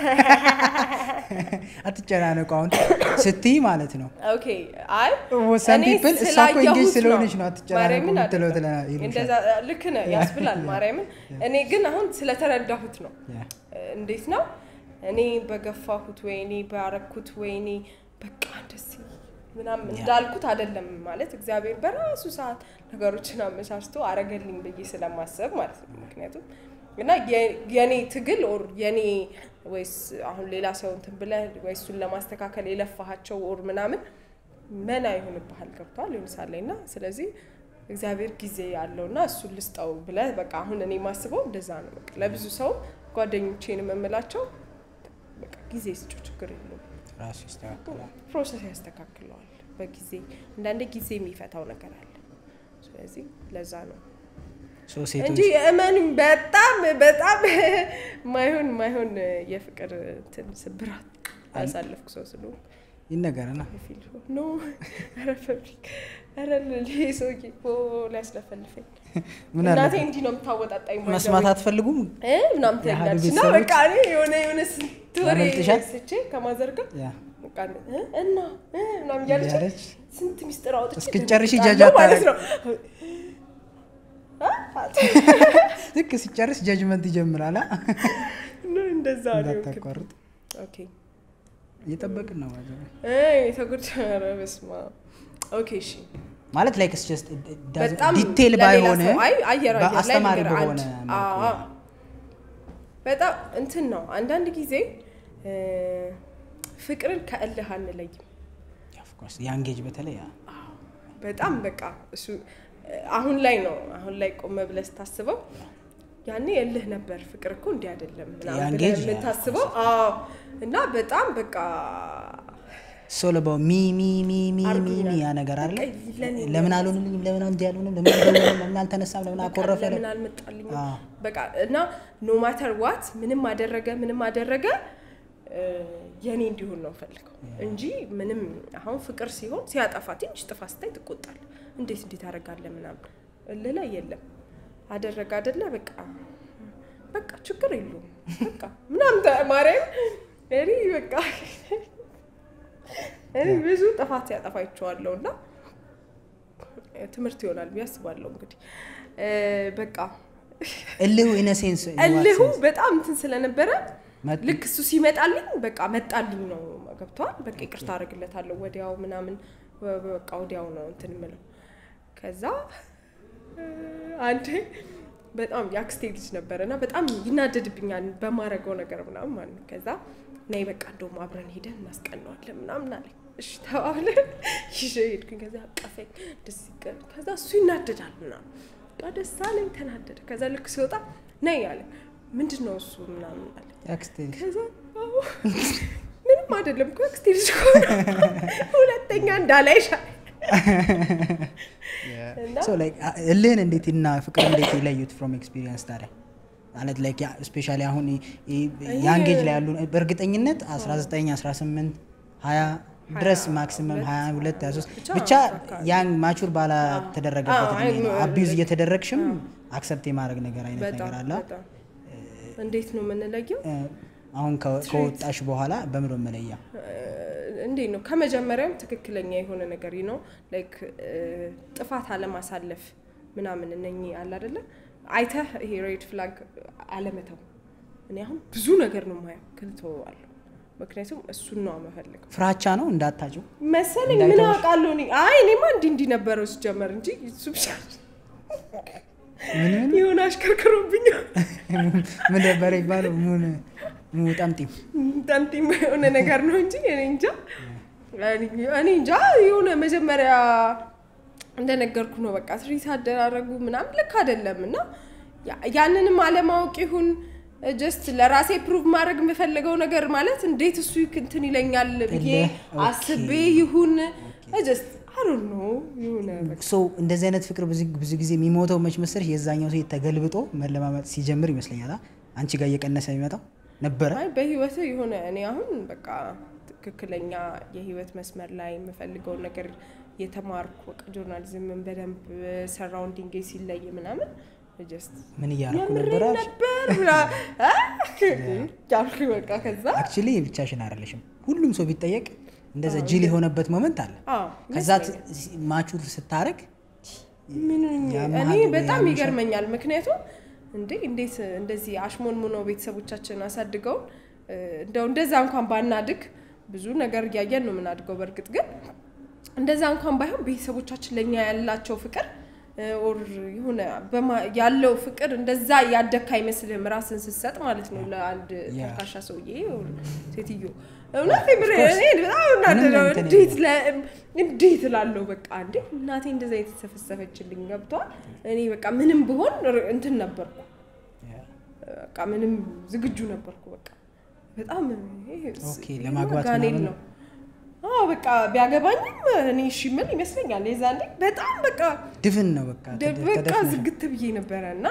አትጨናነቁ አሁን ስትይ ማለት ነው። ኦኬ አይ some እኔ people እሷ እኮ ስላየሁት engaged ነው። ስለሆነች ነው አትጨናነቁ ማርያምን የምትለው አይደለም። ትለና- ይሉሻል። እንደዛ ልክ ነህ ያስብላል ማርያምን እኔ ግን አሁን ስለተረዳሁት ነው ያ። እንዴት ነው እኔ በገፋሁት ወይ እኔ ባረኩት ወይ እኔ በቃ ደስ ምናምን እንዳልኩት አይደለም ማለት እግዚአብሔር በራሱ ሰዓት ነገሮችን አመቻችቶ አረገልኝ ብዬ ስለማሰብ ማለት ነው ምክንያቱም እና የ- የኔ ትግል ኦር የኔ ወይስ አሁን ሌላ ሰው እንትን ብለህ ወይ እሱን ለማስተካከል የለፋሃቸው ኦር ምናምን መና ይሆንብሃል ገብቷል የሆነ ሰዓት ላይ እና ስለዚህ እግዚአብሔር ጊዜ ያለው እና እሱን ልስጠው ብለህ በቃ አሁን እኔ ማስበው እንደዛ ነው በቃ ለብዙ ሰው ጓደኞቼን የምምላቸው በቃ ጊዜ ስጩ ችግር የለውም ራሱ ይስተካከላል። ፕሮሰስ ያስተካክለዋል በጊዜ አንዳንዴ ጊዜ የሚፈታው ነገር አለ ስለዚህ ለዛ ነው ሶ ሴቶች እንጂ እመኑኝ በጣም በጣም ማይሆን ማይሆን የፍቅር እንትን ስብራት ያሳለፍኩ ሰው ስለሆንኩ ይነገረና ፊል ኖ ኧረ ፋብሪክ ኧረ ይሄ ሰውዬ ኦ ሊያስለፈልፈኝ ምን እናቴ አለ እንዲህ ነው የምታወጣጣኝ by the መስማት way። አትፈልጉም? እ ምናምን የአህዱ ትላለች እና ቤተሰቦች በቃ እኔ የሆነ የሆነ ስንት ወሬ ያመልጥሻል? ስቼ ከማዘርጋ ያ በቃ እ እና እ ምናምን እያለች እያለች ስንት ሚስጥር አውጥቼ እስክትጨርሺ ደንግጣለሁ ጃጅ ማለት ነው ልክ ሲጨርስ ጀጅመንት ይጀምራል። አ? እና እንደዛ ነው እንዳታቋርጥ ኦኬ እየጠበቅን ነው ማለት ነው። የተጎዳ ኧረ በስመ አብ ኦኬ እሺ ማለት ላይክ ስ ጀስት በጣም ዲቴል ለሌላ ባይሆን ሰው አይ አየር አየር ላይ በአስተማሪ ነገር በሆነ አንድ መልኩ አዎ። በጣም እንትን ነው አንዳንድ ጊዜ እ፣ ፍቅርን ከእልህ አንለይም Of course የአንጌጅ በተለይ ያ በጣም በቃ እሱ አሁን ላይ ነው አሁን ላይ ቆመ ብለህ ስታስበው ያኔ እልህ ነበር ፍቅር እኮ እንዲህ አይደለም ምናምን ያን ብለህ ጌጅ የምታስበው አዎ እና በጣም በቃ ሶለባው ሚ ሚ ሚ ሚ ሚ አርጉኛል። ሚ ያ ነገር አለ በቃ ለኔ ለምን አልሆንልኝም ለምን እንዲህ አልሆንም ለምን አልደወለም ለምን አልተነሳም ለምን አኮረፈ ለምን አልመጣልኝ አዎ። በቃ እና ኖ ማተር ዋት ምንም አደረገ ምንም አደረገ እ፣ የኔ እንዲሆን ነው ፈልገው እንጂ ምንም አሁን ፍቅር ሲሆን ሲያጠፋ ትንሽ ጥፋ ስታይ ትቆጣል እንዴት እንዴት አደርጋለ ምናምን እልህ ላይ የለም አደረገ አደለ በቃ በቃ ችግር የለውም በቃ ምናምን ተ- ማርያም እኔ በቃ እኔ ብዙ ጥፋት ሲያጠፋ ይቸዋለሁ እና ትምህርት ይሆናል ብዬ አስባለሁ እንግዲህ እ፣ በቃ እልሁ ኢነሴንስ እልሁ በጣም እንትን ስለነበረ መጥ- ልክ እሱ ሲመጣልኝ በቃ መጣልኝ ነው ገብተዋል። በቃ ይቅርታ አደርግለታለሁ ወዲያው ምናምን በ- በቃ ወዲያው ነው እንትን ምለው። ከዛ እ፣ አንዴ በጣም የአክስቴ ልጅ ነበረ እና በጣም ይናደድብኛል በማረገው ነገር ምናምን ማለት ነው። ከዛ ነይ በቃ እንደውም አብረን ሄደን እናስቀነዋለን ምናምን አለኝ። እሺ ተባብለን ይዤ ሄድኩኝ። ከዛ አቀፈኝ ደስ ይቀር። ከዛ እሱ ይናደዳል ምናምን በቃ ደስ አለኝ፣ ተናደደ። ከዛ ልክ ሲወጣ ነይ አለ ምንድን ነው እሱ ምናምን አለ የአክስቴ ልጅ ከዛ አዎ፣ ምንም አይደለም እኮ አክስቴ ልጅ እኮ ነው። ሁለተኛ እንዳላይሻ እና So, like, አ- እልህን እንዴት እና ፍቅር እንዴት ይለዩት ፍሮም ኤክስፒሪየንስ ታዲያ ማለት ላይክ ስፔሻሊ አሁን ያን ጌጅ ላይ ያሉ በእርግጠኝነት 19 18 20 ድረስ ማክሲመም 22 23 ብቻ ብቻ ያን ማቹር ባላተደረገበት አዎ፣ እድሜ ነው አይ፣ አቢዩዝ እየተደረግሽም አክሰፕት የማድረግ ነገር አይነት በጣም ነገር አለ በጣም እንዴት ነው የምንለየው? እ፣ አሁን ከ- ከወጣሽ በኋላ በምሮ መለያ እንዴት ነው ከመጀመሪያም ትክክለኛ የሆነ ነገር ነው ላይክ ጥፋት አለማሳለፍ ምናምን እነኚህ አለ አይደለ አይተህ ይሄ ሬድ ፍላግ አለመተው እኔ አሁን ብዙ ነገር ነው ማየው ክልተዋለሁ ምክንያቱም እሱን ነው መፈልገው ፍራቻ ነው እንዳታጭው መሰለኝ ምን እንዳይተውሽ? አውቃለሁ እኔ አይ እኔማ እንዲህ እንዲህ ነበረው ሲጀመር እንጂ እሱ ብቻ ምን ምን የሆነ አሽከርክሮብኛል ምን ነበረ ይባለው ሙን ሙጠምጢም ጠምጢም የሆነ ነገር ነው እንጂ እኔ እንጃ እኔ እንጃ የሆነ መጀመሪያ እንደነገርኩ ነው በቃ ትሪት አደራረጉ ምናምን ልክ አይደለም እና ያ- ያንንም አለማወቅ ይሁን ጀስት ለራሴ ፕሩቭ ማድረግ የምፈልገው ነገር ማለት እንዴት እሱ እንትን ይለኛል ብዬ እልህ፣ ኦኬ። አስቤ ይሁን ጀስት አሮን ነው የሆነ በቃ ሶ እንደዚህ አይነት ፍቅር ብዙ ብዙ ጊዜ የሚሞተው መች መሰለሽ የዛኛው ሴት ተገልብጦ መለማመጥ ሲጀምር ይመስለኛል አ? አንቺ ጋር እየቀነሰ የሚመጣው ነበረ አይ በህይወት የሆነ እኔ አሁን በቃ ትክክለኛ የህይወት መስመር ላይ የምፈልገውን ነገር የተማርኩ በቃ ጆርናሊዝምን በደንብ ሰራውንዲንግ ሲለይ ምናምን ጀስት ምን እያደረኩ የምሬን ነበረ ነበር ብላ አ? ጃልኩ በቃ ከዛ አክቹሊ ብቻሽን አይደለሽም ሁሉም ሰው ቢጠየቅ እንደዛ ጅል የሆነበት ሞመንት አለ አዎ ከዛ ት- ማቹር ስታረግ ምን ያመሃል እኔ ወይ በጣም ያምሻል? ይገርመኛል። ምክንያቱም እንዴ እንዴት እንደዚህ አሽሞንሙኖ ቤተሰቦቻችን አሳድገውን እ፣ እንደው እንደዛ እንኳን ባናድግ ብዙ ነገር እያየን ነው የምናድገው። በእርግጥ ግን እንደዛ እንኳን ባይሆን ቤተሰቦቻችን ለእኛ ያላቸው ፍቅር እ፣ ኦር የሆነ በማ- ያለው ፍቅር እንደዛ ያደካ አይመስልህም ራስን ስትሰጥ ማለት ነው ለአንድ ያ። ተልካሻ ሰውዬ ኦር ሴትዮ እውነት የምር እኔ በጣም ምንም እናደደው እንትን እንዴት ለ- እንዴት እላለሁ በቃ እንዴ እናቴ እንደዛ የተሰፈሰፈችልኝ ገብቷል። እኔ በቃ ምንም ብሆን ር- እንትን ነበርኩ በቃ ምንም ዝግጁ ነበርኩ። በቃ በጣም ይሄ ስ- ኦኬ፣ ይሄማ ለማግባት ጋኔን ምናምን ነው። አዎ በቃ ቢያገባኝም እኔ እሺ ምን ይመስለኛል። የዛኔ በጣም በቃ ድፍን ነው በቃ ደ- ተደ- በቃ ተደፍነሻል። ዝግት ብዬ ነበረ እና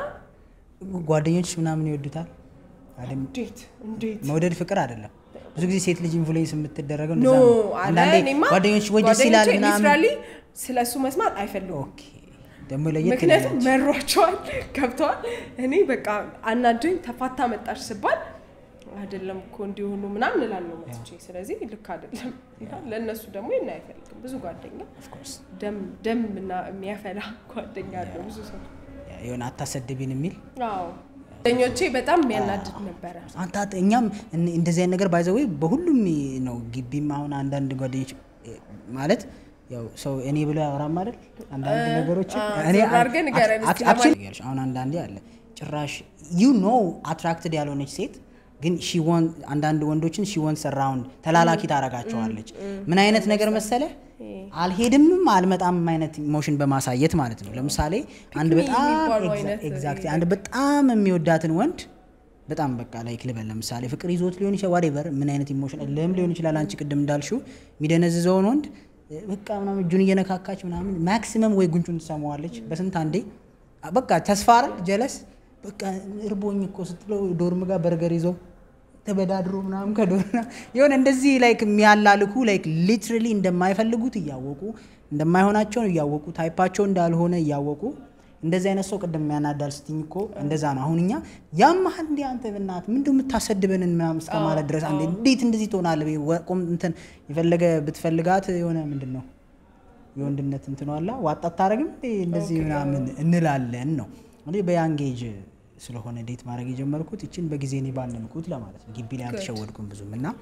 ጓደኞች ምናምን ይወዱታል አይደል? እንዴት እንዴት መውደድ ፍቅር አይደለም ብዙ ጊዜ ሴት ልጅ ኢንፍሉዌንስ የምትደረገው ኖ እንደዛ ነው አለ አንዳንዴ እኔማ ጓደኞች ወይ ደስ ይላል ጓደኞቼ ምናምን ሊትራሊ ስለ እሱ መስማት አይፈልጉም። ኦኬ ደግሞ ለየት ምክንያቱም ይላል መሯቸዋል ገብተዋል። እኔ በቃ አናዶኝ ተፋታ መጣች ስባል አይደለም እኮ እንዲሆኑ ምናምን እላለሁ መጥቼ። ስለዚህ ልክ አይደለም። እና ለእነሱ ደግሞ ይና አይፈልግም። ብዙ ጓደኛ ኦፍኮርስ ደም ደም እና የሚያፈላ ጓደኛ አለው ብዙ ሰው። የሆነ አታሰድቢን የሚል አዎ ጓደኞቼ በጣም የሚያናድድ ነበረ። አንተ አት- እኛም እን- እንደዚህ አይነት ነገር ባይዘወይ በሁሉም ነው ግቢም አሁን አንዳንድ ጓደኞች እ፣ ማለት ያው ሰው እኔ ብሎ ያወራም አይደል አንዳንድ ነገሮች አ፣ እኔ ዞር አድርገህ ንገረን እስኪ አክቹዋሊ ያልሽ አሁን አንዳንዴ አለ ጭራሽ ዩ ኖ አትራክትድ ያልሆነች ሴት ግን ሺ ወን አንዳንድ ወንዶችን ሺ ወንስ ራውንድ ተላላኪ ታረጋቸዋለች ምን አይነት ነገር መሰለ አልሄድምም አልመጣም አይነት ኢሞሽን በማሳየት ማለት ነው ለምሳሌ አንድ ፒክ ሚ በጣም የሚባለው አይነት ኤግዛክት አንድ በጣም የሚወዳትን ወንድ በጣም በቃ ላይክ ልበል ለምሳሌ ፍቅር ይዞት ሊሆን ይችላል ዋሬቨር ምን አይነት ኢሞሽን ልህም ሊሆን ይችላል አንቺ ቅድም እንዳልሽው የሚደነዝዘውን ወንድ እ፣ በቃ ምናምን እጁን እየነካካች ምናምን ማክሲመም ወይ ጉንጩን ትሰማዋለች በስንት አንዴ አ፣ በቃ ተስፋ አይደል ጀለስ በቃ እርቦኝ እኮ ስትለው ዶርም ጋር በርገር ይዘው ተበዳድሮ ምናምን ከዶርና የሆነ እንደዚህ ላይክ የሚያላልኩ ላይክ ሊትራሊ እንደማይፈልጉት እያወቁ እንደማይሆናቸውን እያወቁ ታይፓቸው እንዳልሆነ እያወቁ እንደዚህ አይነት ሰው ቅድም የሚያናዳል ስትኝ እኮ እንደዛ ነው። አሁን እኛ ያመሃል እንዲ አንተ ብናት ምንድን የምታሰድበንን ምናምን እስከ ማለት ድረስ አንዴ እንዴት እንደዚህ ትሆናለህ? በይ ወቁም እንትን የፈለገ ብትፈልጋት የሆነ ምንድን ነው የወንድነት እንትን ዋላ ዋጣ አታረግም እንዴ እንደዚህ ምናምን እንላለን ነው እንግዲህ በያንጌጅ ስለሆነ ዴት ማድረግ የጀመርኩት ይችን በጊዜ እኔ ባንንኩት ለማለት ነው። ግቢ ላይ አልተሸወድኩም ብዙም እና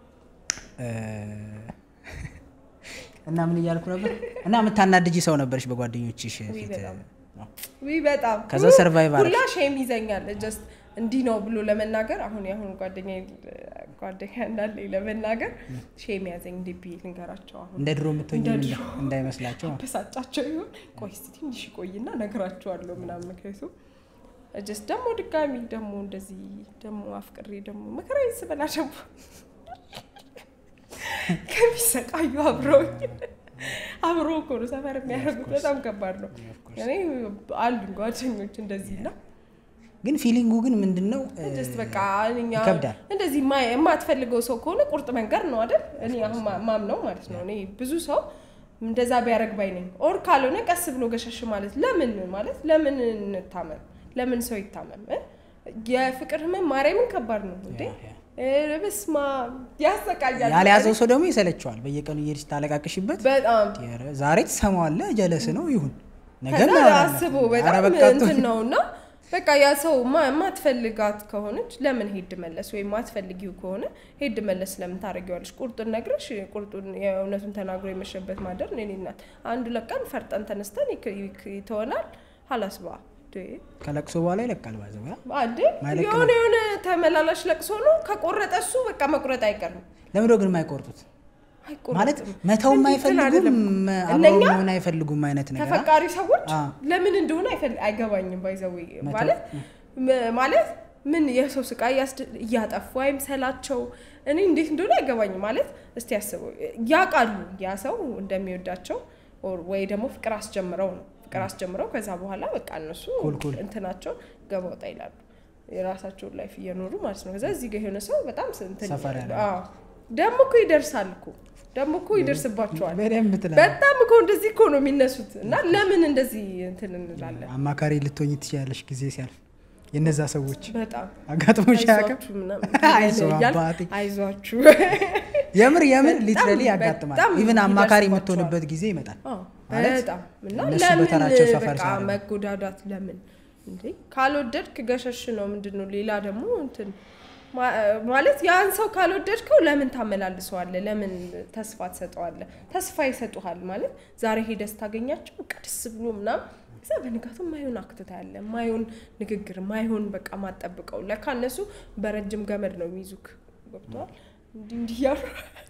እ፣ እና ምን እያልኩ ነበር? እና የምታናድጂ ሰው ነበርሽ በጓደኞችሽ ፊት በጣም። ነው። ውይ በጣም ከዛ survive አደረግሽ? ሁላ ሼም ይዘኛል። ጀስት እንዲህ ነው ብሎ ለመናገር አሁን የአሁን ጓደኛ ጓደኛ እንዳለኝ ለመናገር ሼም ያዘኝ። እንዴ ብዬ ልንገራቸው አሁን እንደ ድሮ የምትሆኝ እንደ ድሮ። እንዳይመስላቸው በሳጫቸው ይሆን ቆይ እስቲ ትንሽ ቆይና ነግራቸዋለሁ ምናምን ምክንያቱም ጀስት ደግሞ ድጋሚ ደግሞ እንደዚህ ደግሞ አፍቅሬ ደግሞ መከራ ስበላ ደግሞ ከሚሰቃዩ አብረውኝ አብሮ እኮ ነው ሰፈር የሚያደርጉት። በጣም ከባድ ነው። እኔ አሉኝ ጓደኞች እንደዚህ እና ግን ፊሊንጉ ግን ምንድን ነው ጀስት በቃ እኛ ይከብዳል። እንደዚህ ማ- የማትፈልገው ሰው ከሆነ ቁርጥ መንገድ ነው አይደል? እኔ አሁን ማ- ማምነው ማለት ነው። እኔ ብዙ ሰው እንደዛ ቢያደርግ ባይ ነኝ። ኦር ካልሆነ ቀስ ብሎ ገሸሽ ማለት ለምን ማለት ለምን እንታመም? ለምን ሰው ይታመም? እ? የፍቅር ህመም ማርያምን ከባድ ነው እንዴ! እ፣ በስመ አብ ያሰቃያል። ያልያዘው ሰው ደግሞ ይሰለቸዋል። በየቀኑ እየሄድሽ ታለቃቅሽበት በጣም ኧረ ዛሬ ትሰማዋለህ፣ ጀለስ ነው ይሁን ነገ ከዛ እናወራለን። አስቦ ኧረ በጣም በቃ እንትን ነው እና በቃ ያ ሰው ማ- የማትፈልጋት ከሆነች ለምን ሄድ መለስ ወይም ማትፈልጊው ከሆነ ሄድ መለስ ለምን ታደርጊዋለሽ? ቁርጡን ነግረሽ ቁርጡን የእውነቱን ተናግሮ የመሸበት ማደር እኔ ናት አንዱ ለቀን ፈርጠን ተነስተን ይክ- ይክ- ይተወናል ሀላስባ ከለቅሶ በኋላ ይለቃል። ባዘው ያ አንዴ ማይለቅ የሆነ የሆነ ተመላላሽ ለቅሶ ነው። ከቆረጠ እሱ በቃ መቁረጥ አይቀርም። ለምንድነው ግን የማይቆርጡት? አይቆረጥም። ማለት መተውም እንትን አይፈልጉም አይደለም። አብረው እነኛ መሆን አይፈልጉም አይነት ነገር አ? ተፈቃሪ ሰዎች አ። ለምን እንደሆነ አይፈል- አይገባኝም። ባይዘዌ መተው- ማለት ም- ማለት ምን የሰው ስቃይ ያስድ- እያጠፉ አይምሰላቸው። እኔ እንዴት እንደሆነ አይገባኝም። ማለት እስቲ ያስበው ያውቃሉ ያ ሰው እንደሚወዳቸው ኦር ወይ ደግሞ ፍቅር አስጀምረው ነው ፍቅር አስጀምረው ከዛ በኋላ በቃ እነሱ ኩል ኩል። እንትናቸው ገባ ወጣ ይላሉ የራሳቸውን ላይፍ እየኖሩ ማለት ነው። ከዛ እዚህ ጋር የሆነ ሰው በጣም ስንትን ሰፈር ያለ። አዎ። ደግሞ እኮ ይደርሳል እኮ ደግሞ እኮ ይደርስባቸዋል። በደንብ ትላለህ። በጣም እኮ እንደዚህ እኮ ነው የሚነሱት እና ለምን እንደዚህ እንትን እንላለን? አማካሪ ልትሆኝ ትችያለሽ ጊዜ ሲያልፍ የነዛ ሰዎች በጣም አጋጥሞሽ አያውቅም? አይዟችሁ ምናምን አይዞህ እያልን አባቴ። አይዟችሁ የምር የምር በጣም- ሊትራሊ ያጋጥማል። በጣም ኢቭን አማካሪ ይደርስባቸዋል። የምትሆንበት ጊዜ ይመጣል። አዎ፣ ማለት በጣም እና እነሱ ለምን በተራቸው ሰፈር በቃ ሲያደርጉ። መጎዳዳት ለምን እንዴ? ካልወደድክ ገሸሽ ነው ምንድን ነው? ሌላ ደግሞ እንትን ማ- ማለት ያን ሰው ካልወደድከው ለምን ታመላልሰዋለህ? ለምን ተስፋ ትሰጠዋለህ? ተስፋ ይሰጡሃል ማለት ዛሬ ሄደህ ስታገኛቸው በቃ ደስ ብሎ ምናምን እዛ በንጋቱ ማይሆን አክትታ ያለ ማይሆን ንግግር ማይሆን በቃ ማጠብቀው ለካ እነሱ በረጅም ገመድ ነው የሚይዙክ ገብተዋል እንዲህ እንዲህ እያሉ